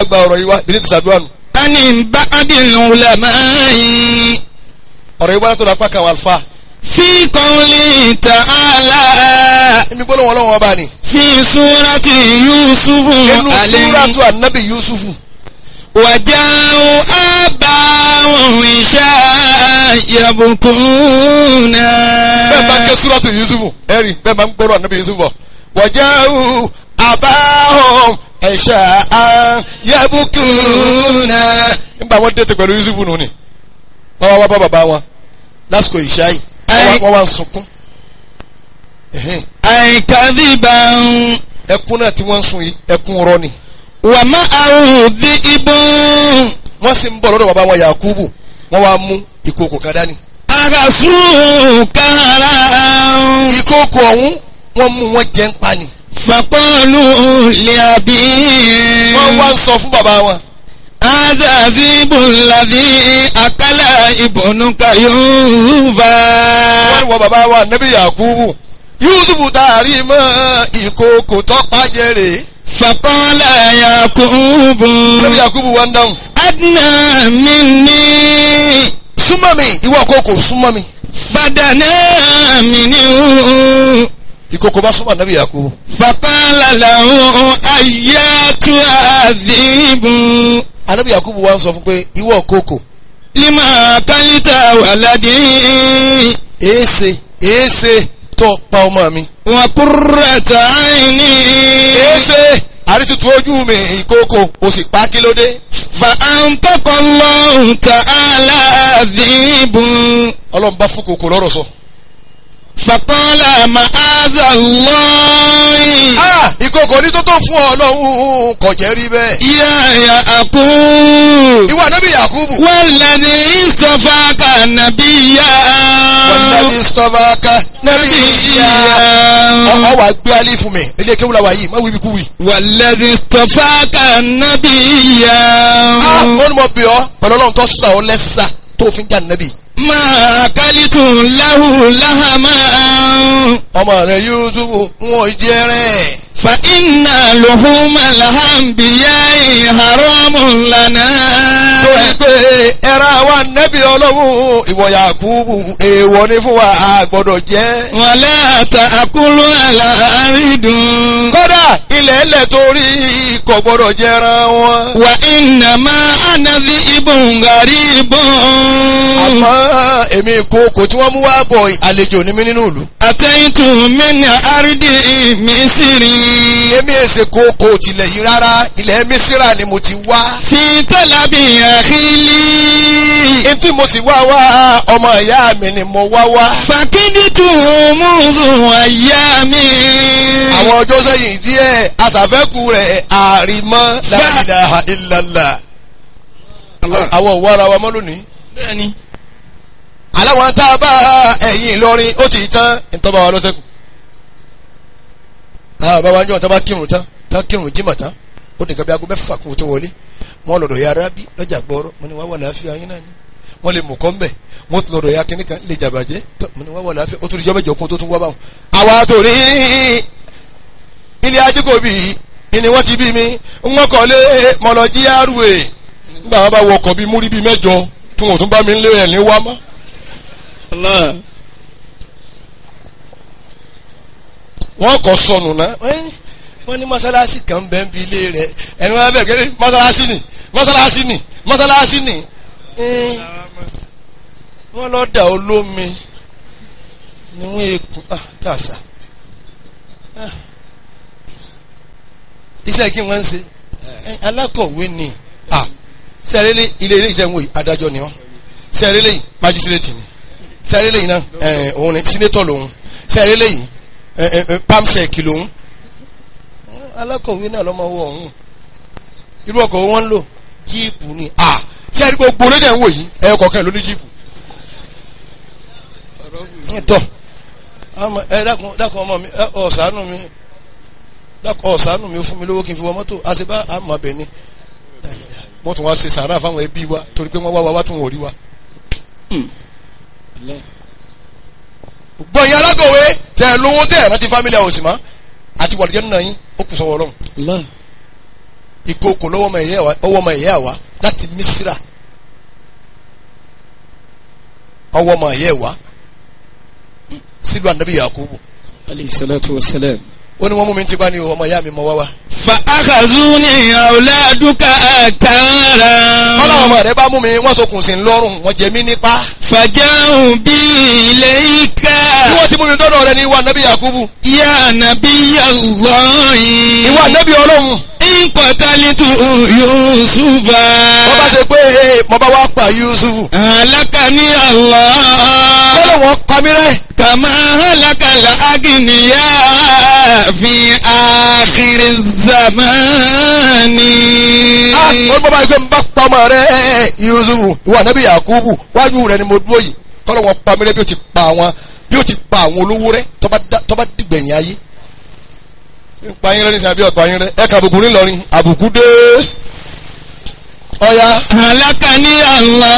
gba ọ̀rọ̀ yìí wá bí ní ti sàdúrà nù عن بعض العلماء ọ̀rọ̀ yìí wá látọ̀dọ̀ apá kan àwọn àlùfáà في قوله تعالى èmi gbọ́dọ̀ wọn lọ́wọ́ ọba ni في سورة يوسف inú عليه súrátù ànábì yusufu وجاءوا آباهم عشاء يبكون bẹ́ẹ̀ bá ń ké súrátù yusufu ẹ̀rí bẹ́ẹ̀ bá ń gbọ́dọ̀ ànábì yusufu bọ̀ wọ̀jáwù àbáhùn ẹ̀ṣà yabukuna nígbà wọn dẹ́tẹ̀ pẹ̀lú yusufu nù ni wọ́n wá wá bá bàbá wọn lásìkò ìṣáyì Ẹ- wọ́n wá ń sunkún Ẹ̀hẹ́n. أي كذبا ẹkún náà tí wọ́n ń sun yìí ẹkún rọ́ ni ومعه ذئب wọ́n sì ń bọ̀ lọ́dọ̀ bàbá wọn yakubu wọ́n wá mú ìkòkò kan dání أغسوه كهرا ìkòkò ọ̀hún wọ́n mú wọn jẹ́ ń pa ni فقالوا لأبيه wọ́n wá ń sọ fún bàbá wọn هذا ذئب الذي أكل ابنك يوفا wọ́n ní wọ́n bàbá wa nẹ́bí yakubu yusufu taari mọ́ ìkòkò tọ́pá jẹ́rè فقال يعقوب nẹ́bí yakubu wá ń dáhùn أدنى مني súnmọ́ mi ìwọ kòkò súnmọ́ mi فدنا منه ìkòkò bá súnmọ́ nẹ́bí yakubu فقال له أياتها الذئب anẹ́bí yakubu wá ń sọ fún pé ìwọ kòkò لما أكلت ولدي èése èése tó pa ọmọ mi وقرة عيني èése àrítutù ojú mi ìkòkò o sì pa kí ló dé فأنطق الله تعالى الذئب ọlọ́run bá fún kòkò lọ́rọ̀ sọ. فقال معاذ الله ah ìkòkò ní tó tó fún ọ lọ́hùn kò jẹ́ rí bẹ́ẹ̀. يا يعقوب ìwọ nẹ́bí yakubu والذي اصطفاك نبيا wàlúùdàbí sọ́fàkà nẹ́bí ìyá. نبيا ọ wà gbé alẹ́ fún mi ilé kéwù la wà yìí má wíbi kú wì. والذي اصطفاك نبيا ah ó ní mo bì ọ́ pẹ̀lú ọlọ́run tó sà ọ́ lẹ́sà tó fi ń jà nẹ́bí. ما أكلت له لهما ọmọ rẹ yusufu wọn jẹ rẹ. فإن لحوم الأنبياء حرام لنا torí pé ẹran àwa nẹ́bí ọlọ́run ìwọ yakubu èèwọ̀ ni fún wa a gbọ́dọ̀ jẹ́. ولا تأكلوا الأرض kódà ilẹ̀ ẹlẹ̀ torí kò gbọ́dọ̀ jẹran wọn. وإنما أنا ذئب غريب àmọ́ èmi ìkookò tí wọ́n mú wá bọ̀ àlejò ní mí nínú ìlú. أتيت من أرض مصر èmi èsè kookò tilẹ̀ yìí rárá ilẹ̀ mísírà ni mo ti wá. في طلب أخي لي etí mo sì wá wá ọmọ ìyá mi ni mo wá wá. فكدت منذ أيام àwọn ọjọ́ sẹ́yìn díẹ̀ aṣàfẹ́kù rẹ̀ àrìmọ́ la ilaha illallah. àwọn òwò ara wa mọ́ lónìí. bẹ́ẹ̀ni aláwọn tá a bá ẹ̀yìn Ìlọrin ó ti tán ìtọ́ba wa lọ́sẹ̀kù. àwọn bàbá wa ń jọ tá a bá kírun tán tá a kírun jímọ̀ tán ó nìkan bí aago mẹ́fà kún tó wọlé wọ́n lọ́dọ̀ ya arábí lọ́jà gbọ́rọ́ mo ní wá wà láàfin ayé náà ni wọ́n lè mú kọ́ mbẹ̀ wọ́n tún lọ́dọ̀ ya kínní kan lè jàbàjẹ́ tó mo ní wá wà láàfin ó tún di jọ́ mẹ́jọ kún tó tún wá báwọn. àwa tó rí ilé ajíkòbí ni wọ́n ti bí mi wọ́n kọ́ lé mọ̀lọ́jí àrùwé nígbà wọn bá wọ ọkọ̀ bíi múrí bíi mẹ́jọ tí wọn ò tún bá mi lé ẹ̀ ní wá mọ́. Allah wọ́n kọ́ sọnù náà wọ́n ní mọ́sálásí kan bẹ́ẹ̀ ń bi ilé rẹ̀ ẹni wọ́n bẹ̀rẹ̀ kẹ́lẹ́ mọ́sálásí ni mọ́sálásí ni mọ́sálásí ni Ẹ́n, wọ́n lọ dà olómi ni wọ́n ekun ah kàṣà Ah. iṣẹ́ kí wọ́n ń ṣe Ẹ́n, alákọ̀wé ni ah sẹ́rẹ́lẹ́ ilé ilé ìjẹun wòye adájọ́ ni wọ́n sẹ́rẹ́lẹ́ yìí májísírètì ni sẹ́rẹ́lẹ́ yìí náà ẹ̀ òun ni sínétọ̀ lòun sẹ́rẹ́lẹ́ yìí ẹ̀ ẹ̀ ẹ̀ pamsec lòun alákọ̀wé náà lọ́mọ owó ọ̀hún irú ọkọ̀ wọn ń lò jíìpù ni à tí a rí gbogbo lédè ń wò yìí ẹ̀yọ kọ̀ọ̀kan ló ní jíìpù. tọ́ àmọ́ ẹ dákun dákun ọmọ mi ẹ ọ̀sánù mi dákun ọ̀sánù mi fún mi lówó kí n fi wọ mọ́tò àṣebá àmọ́ abẹ ni wọ́n tún wá ṣe sàárà fáwọn ẹbí wa torí pé wọ́n wá wa wá tún wọ́n rí wa. gbọ́ yín alákọ̀wé tẹ̀ lówó tẹ̀ rántí fámílì àwòsì mọ́ àti wàlúùjẹ́ nínú yín ó kù sọ́wọ́ ọlọ́run. Allah ìkookò lọ́wọ́ ọmọ ìyá wa ọwọ́ ọmọ ìyá wa láti Misira ọwọ́ ọmọ ìyá wa sílùú anabi Yakubu alayhi salatu wa salam. ó ní wọ́n mú mi ti bá ní o ọmọ ìyá mi mọ wá wá. فأخذوني أولادك ọlọ́wọ́n أكارا ọmọ rẹ bá mú mi wọ́n sokùn sí lọ́rùn wọ́n jẹ mí nípa. فجاءوا بي إليك bí wọ́n ti mú mi dọ́dọ̀ rẹ ní ìwà anabi Yakubu يا نبي الله ìwà anabi ọlọ́run إن قتلت يوسف wọ́n bá ṣe pé ee mo bá wá pa Yusufu هلكني الله ọlọ́wọ́n pa mí rẹ́ كما هلك الأغنياء في آخر الزمان ah wọ́n bá báyìí pé mo bá pa ọmọ rẹ Yusufu ìwà anabi Yakubu wájú rẹ ni mo dúró yìí kọ́lọ́wọ́n pa mí rẹ́ bí ó ti pa àwọn bí ó ti pa àwọn olówó rẹ tó bá dá- tó bá dìgbẹ̀yìn ayé pa yín rẹ ní sàbí ọ̀pá yín rẹ ẹ kà àbùkù ńlọrin àbùkù dé ọ̀ya هلكني الله